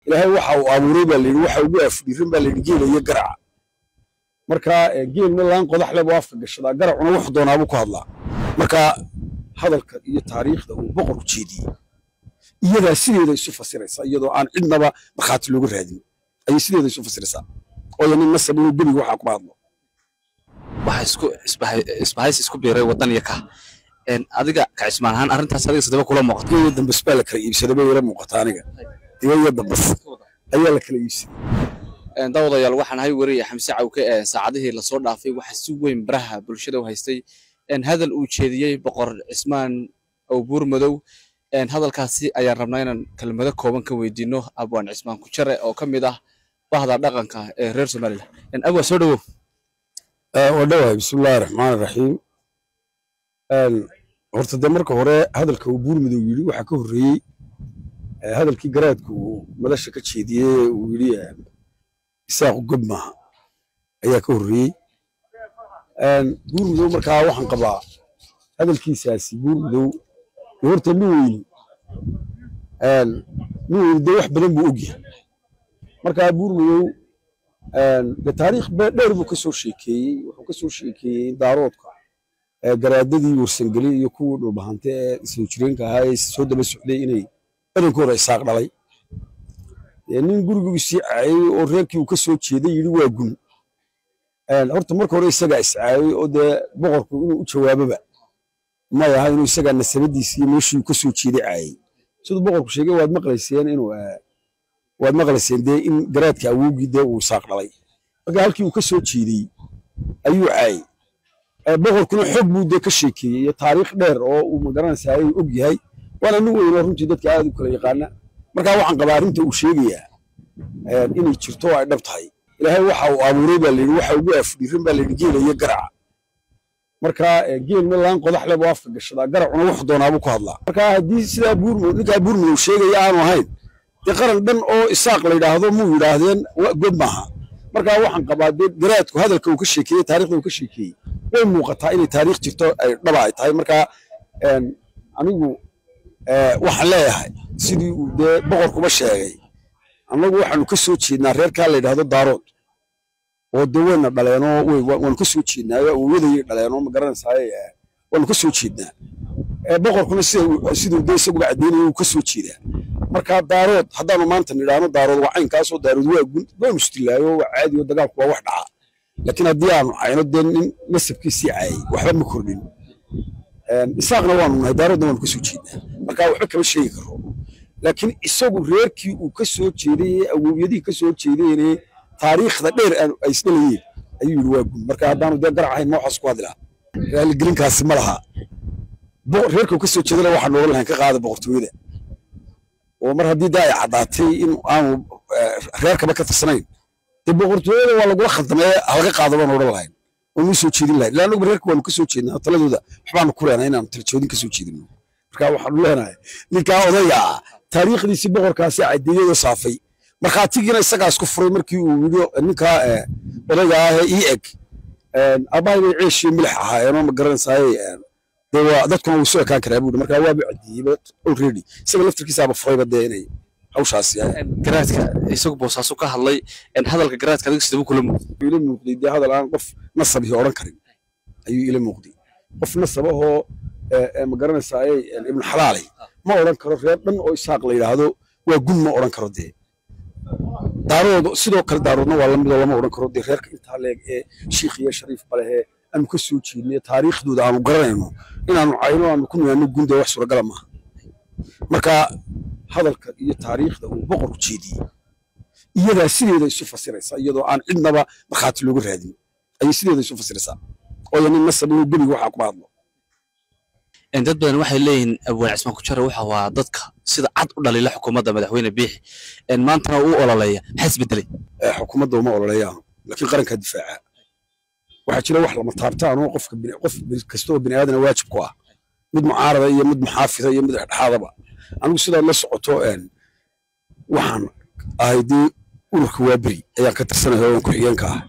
ilaahay waxa uu abuuray baa layidhi waxa ugu afdhiiran baa layidhi geela iyo garaca marka geelna laan qodax leh buu afka gashadaa garacuna wuxuu doonaabuu ku hadlaa marka hadalka iyo taariikhda uu boqorku jeediyey iyadaa sideeda isu fasiraysa iyadoo aan cidnaba markhaati looga raadin ayay sideeda isu fasiraysaa ooyo nin nasab inuu gebiga waxaa kuma hadlo waxa isku isbahays isku biiray wadan iyo ka adiga ka cismaan ahaan arrintaas adiga sidaba kula muuqata iyo dambas baa la kala iibsaday bay ila muuqata aniga diga iyo dambas ayaa la kala iibsaday daawadayaal waxaan hay wariya xamse cawke ee saacadihii lasoo dhaafay waxa si weyn baraha bulshada u haystay hadal uu jeediyey boqor cismaan awbuur madow hadalkaasi ayaan rabnaa inaan kelmado kooban ka weydiino abwaan cismaan kujare oo ka mid ah bahda dhaqanka ee reer somalilan abwaa soo dhawow waa dhawahay bismillahi raxmaani raxiim horta dee marka hore hadalka uu buur madow yidhi waxaa ka horreeyey hadalkii garaadku uu madasha ka jeediyey uu yidhi isaaqu gob maaha ayaa ka horreeyey buur madow markaa waxaan qabaa hadalkiisaasi buur madow dee horta nin weyni nin weyni dee wax badan buu ogyahay markaa buur madow dee taariikh dheer buu ka soo sheekeeyey wuxuu ka soo sheekeeyey daaroodka garaadadii warsangeli iyo kuwii dhulbahante ee isla jireenka ahaa ee soo daba socday inay badankooda isaaq dhalay nin guriguu sii caayey oo reerkii uu ka soo jeeday yidhi waa gun horta marka hore isagaa iscaayey oo dee boqorku inuu u jawaaboba may aha inuu isagaa nasabadiisi iyo meeshii uu ka soo jeeday caayey siduu boqorku sheegay waad maqlayseen inuu waad maqlayseen dee in garaadka awowgii dee uu isaaq dhalay marka halkii uu ka soo jeedey ayuu caayey boqorkuna xog buu dee ka sheekeeyey iyo taariikh dheer oo uu magaranaysaa ay og yahay waana nin weyn oo runtii dadka aad u kala yaqaana markaa waxaan qabaa arrinta uu sheegayaa inay jirto oo ay dhab tahay ilaahay waxa uu abuuray baa layidhi waxa ugu afdhiiran baa layidhi geela iyo garaca marka geelna laan qodax leh buu afka gashadaa garacuna wuxuu doonaabuu ku hadlaa marka haddii sidaa buurmo ninkaa buurmadow sheegaya aanu ahayn dee qaran dhan oo isaaq la yidhaahdo muu yidhaahdeen god maaha marka waxaan qabaa dee garaadku hadalka uu ka sheekeeyey taarikhda uu ka sheekeeyey way muuqataa inay taariikh jirto ay dhaba ay tahay marka anigu waxaan leeyahay sidii uu dee boqorkuba sheegay annagu waxaanu ka soo jeednaa reerkaa la yidhaahdo daarood oo dee wayna dhaleenoo waanu ka soo jeednaayo awowyadayay dhaleenoo ma garanaysaay waanu ka soo jeednaa boqorkuna siduu dee isaguba caddeynaya uu ka soo jeedaa marka daarood haddaanu maanta nidhaahno daarood waa caynkaasoo daarood waa gun waanu istilaayo waa caadi oo dagaalku waa wax dhaca laakiin haddii aanu cayno dee nin nasabkiisii caayay waxba ma kordhin isaaqna waanu nahay daaroodna waanu ka soo jeednaa marka waxba kama sheegi karo laakiin isagu reerkii uu ka soo jeeday ee awowyadihii ka soo jeedayne taariikhda dheer ay isdhalayeen ayuu yidhi waa gun marka haddaanu dee garac ahayn ma waxaas ku hadlaa raaligelinkaasi ma laha reerka uu ka soo jeedana waxaan nooga lahayn ka qaada boqortooyada oo mar haddii dee ay caddaatay in aanu reerkaba ka tirsanayn dee boqortooyada waa lagula khaldamee halaga qaado baan odhan lahayn oonu soo jeedin lahayn ilaa anagu reerka waanu ka soo jeednaa taladooda waxbaanu ku leenahay inaanu talajoodin ka soo jeedino marka waxaanu leenahay ninkaa odayga ah taariikhdiisii boqorkaasi caddeeyadoo saafay markhaatigiina isagaa isku furay markii uu yidhi ninkaa odayga ah ee ii eg aabbahay bay ceeshiyo milix ahaayeenoo ma garanaysaay dee waa dadkuna wuu soo ekaan karaa buuri markaa waaba caddeeyeyba already isaga laftirkiisaaba furayba dee inay hawshaasi garaadka isagu boosaasu ka hadlay hadalka garaadka adiga sidaba kula muuqday ila muuqday dee hadal aan qof nasabihi odhan karin ayuu ila muuqday qof nasab ahoo ma garanaysaay ibnu xalaalay ma odhan karo reer dhan oo isaaq la yidhaahdo waa gun ma odhan karo dee daarood sidoo kale daaroodna waa lamidoo lama odhan karo dee reerka intaa leeg ee shiikh iyo shariif balehee aanu ka soo jeednay taariikhdooda aanu garanayno inaanu cayno aanu ku niyaano gunde wax suuragala maaha marka hadalka iyo taariikhda uu boqorku jeediyey iyadaa sideeda isu fasiraysa iyadoo aan cidnaba markhaati looga raadin ayay sideeda isu fasiraysaa ooyo nin nasab inuu gebiga waxaa kuma hadlo dad badan waxay leeyihiin abwaan cismaan kujare waxa waa dadka sida cad u dhaliila xukuumadda madaxweyne biixi maantana uu ololeeya maxaa isbedelay xukuumadda uma ololeeyaano laakiin qarankaa difaaca waxaa jira wax lama taabtaan oo qofka qof kasta oo bini aadana waajib ku ah mid mucaarada iyo mid muxaafida iyo mid dhexdhexaadaba anigu sidaad la socoto waxaan ahay dee ururka waaberi ayaan ka tirsanaya oo ku-xigeenka ah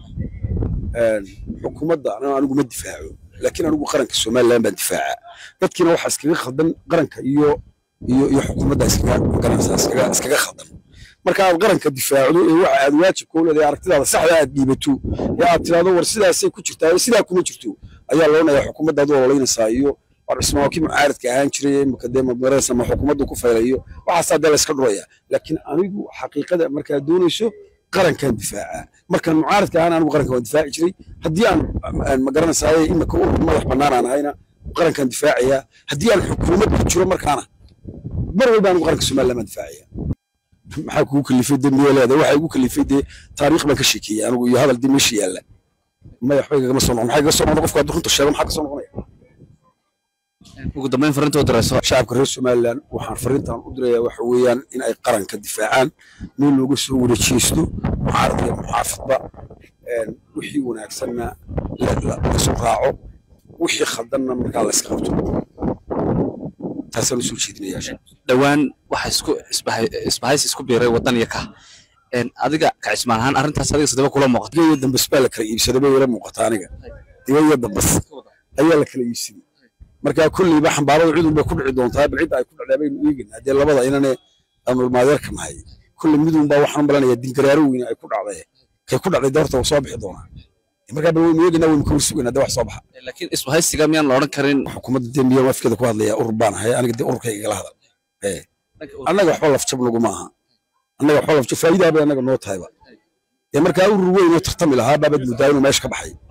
xukuumadda anigu ma difaaco laakiin anigu qaranka somaliland baan difaaca dadkiina waxaa iskaga khaldan qaranka iyo iyo iyo xukuumadda iskaga garanaysaa iskaga iskaga khaldan marka aad qaranka difaacdo ee waxa aad waajibka u leedahay aragtidaada saxda aad dhiibato ee aad tiraahdo war sidaasay ku jirtaa sidaa kuma jirto ayaa loonayaa xukuumadda aad ololeynaysaa iyo war cismaan waa kii mucaaradka ahaan jiray imika dee magaraysa ma xukuumaddu ku faylayo waxaasaa dee layska dhuraya laakiin anigu xaqiiqada markaad doonayso qarankan difaacaa markaan mucaaradka ahaan anigu qaranka waan difaaci jiray haddii aan magaranaysaa imika urur madax bannaan aan ahayna qarankan difaacayaa haddii aan xukuumad ku jiro markaana mar walba anigu qaranka somaliland baan difaacaya maxaa kugu kalifay dembiga leedahay waxaa igu kalifay dee taariikh baan ka sheekeeyey anigu iyo hadal dee meesha yaalla maya waxba igagama soo noqon maxaa iga soo noqon qofku hadduu runta sheego maxaa ka soo noqonaya ugu dambeyn fariinta u dirayso shacabka reer somaliland waxaan fariintan u dirayaa waxa weeyaan in ay qaranka difaacaan meel looga soo wada jeesto mucaarad iyo muxaafidba wixii wanaagsanna lasoo raaco wixii khaldanna markaa la iska qabto taasaan usoo jeedinayaa dhowaan waxa isku isbahaysi isku biiray wadan iyo ka adiga ka cismaan ahaan arrintaas adiga sidaba kula muuqata diba iyo dambas baa la kala iibsaday bay ila muuqata aniga diba iyo dambas ayaa la kala iibsaday marka kulleyba xambaarada cudun bay ku dhici doontaa bal cidda ay ku dhacdaa baynu eegaynaa dee labada inane aanu maadeerka nahay kulle midun baa waxaan malanayaa dingaraaro weyne ay ku dhacday kay ku dhacday doorta waa soo bixi doonaa markaa bal waynu eegaynaa waynu kawar sugaynaa dee wax soo baxa laakiin isbahaysiga miyaan la odhan karin xukuumadda dee miyaa afkeeda ku hadlaya urur baan ahay aniga dee ururkayga igala hadal annaga waxba lafjab naguma aha annaga waxba lafjab faa'iidaa bay annaga noo tahayba dee markaa urur weyn oo tartami lahaa baabaad moodaa inuu meesha ka baxay